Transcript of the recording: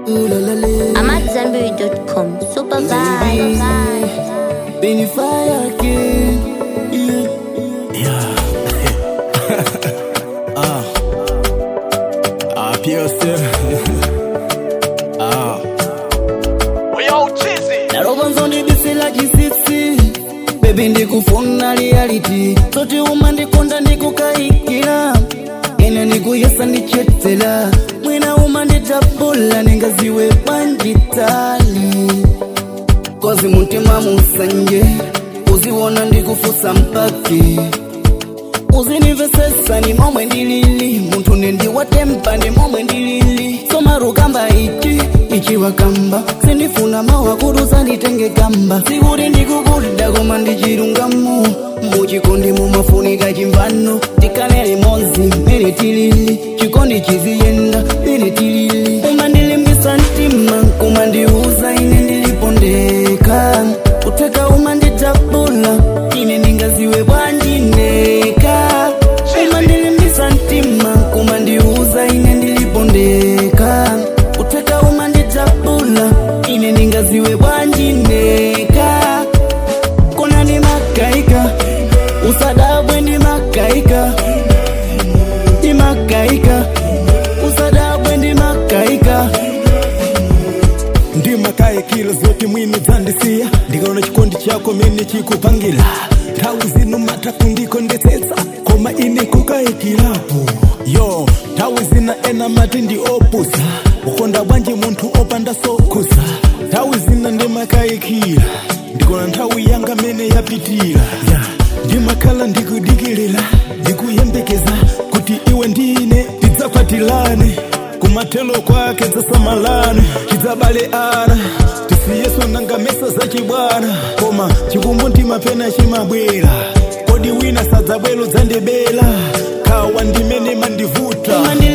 Ooh la la la. I'm at Zenberry.com. Super vibe. Benny Fire King. Yeah. Ah, PLC. ah. Narobanzo ndibisila chisisi bebi ndikufuna reality toti uma ndikonda ndikukaikira ine ndikuyesa ndichetela mwina uma nditabula ningaziwe banditali kozi mutima musanje uziwona ndikufusa mpaki uzinivesesa ni momwe ndilili munthu nendiwatempa ndi momwe ndilili somarukamba ichi ichiwa kamba sindifuna mawa kuti usanditenge kamba sikuti ndikukulida koma ndichilungamo muchikondi mumafunika chimvano tikanele mozi mene tilili chikondi chiziyenda mene tilili umandilimbisa mtima kumandiuza ine ndilipondeka kuteka umanditapula ine ndingaziwe bwandineka umandilimbisa mtima kumandiuza ine ndilipondeka kuteka umanditapula ine ndingaziwe bwandineka kona ndi makaika usadabwe ndi makaika ndi makaika usadabwe ndi makaika ndimakaye kilo zote mwino dzandisiya ndikaona chikondi chako mene chikupangira nthawi zino mataku ndikondetsetsa koma ine kukayikilapo yo nthawi zina ena mati ndi opusa ukonda bwanji munthu opanda sokhusa nthawi zina ndimakayikira ndikona nthawi yanga mene yapitira ya ndimakhala ndikudikilira ndikuyembekeza kuti iwe ndine tidzapatilane kumathelo kwake dzasamalane tidzabale ana tisiyeso nanga mesa zachibwana koma chikumbu mtima pena chimabwera kodi wina sadzabwelo dzandibela khawa ndimene mandivuta